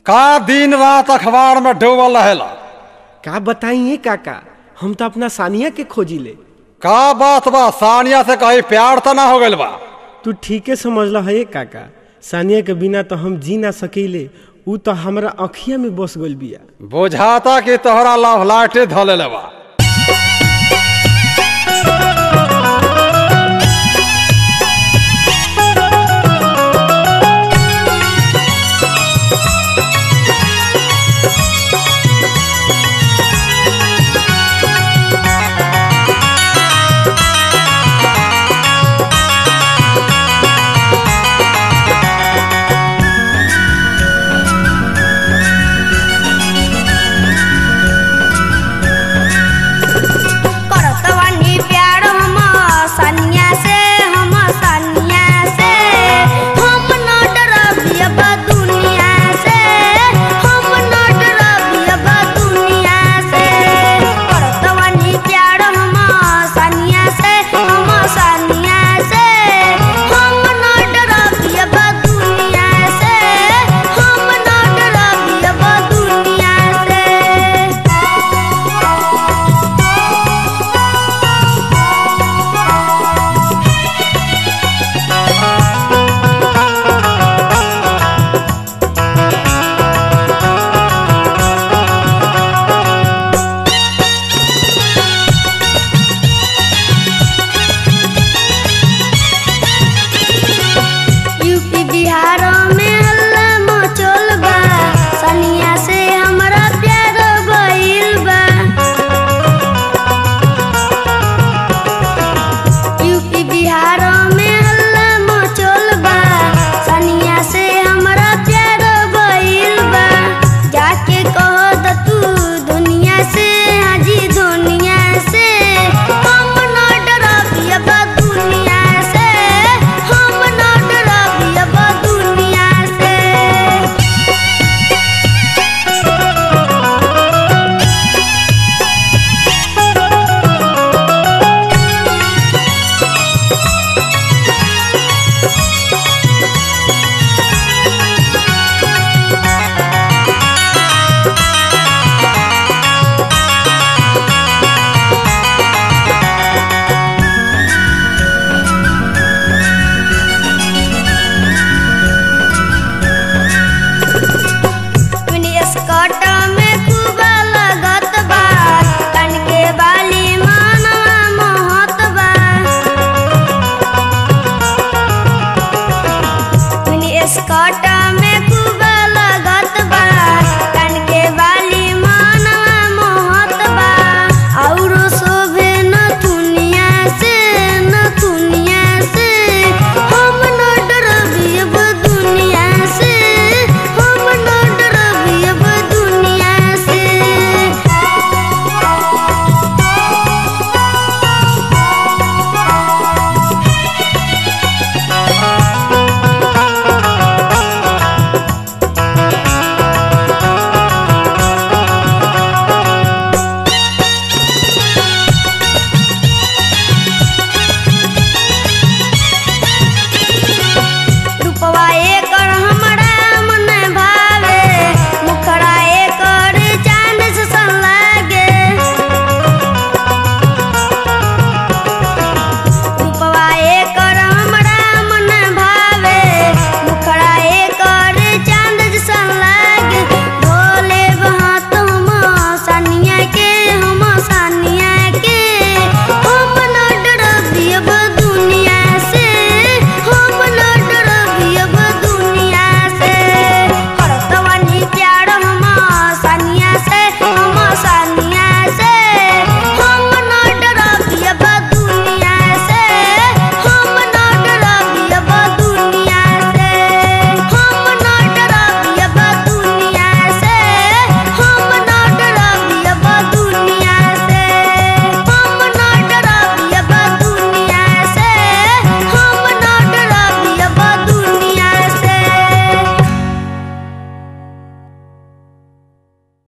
का दिन रात अखबार में डूबल रहेला का बताइए काका हम तो अपना सानिया के खोजी ले का बात बा सानिया से कहीं प्यार तो ना हो गइल बा तू ठीके समझल है काका सानिया के बिना तो हम जी ना सकीले ऊ तो हमरा अखिया में बस गइल बिया बुझाता कि तोहरा लव लाटे धले बा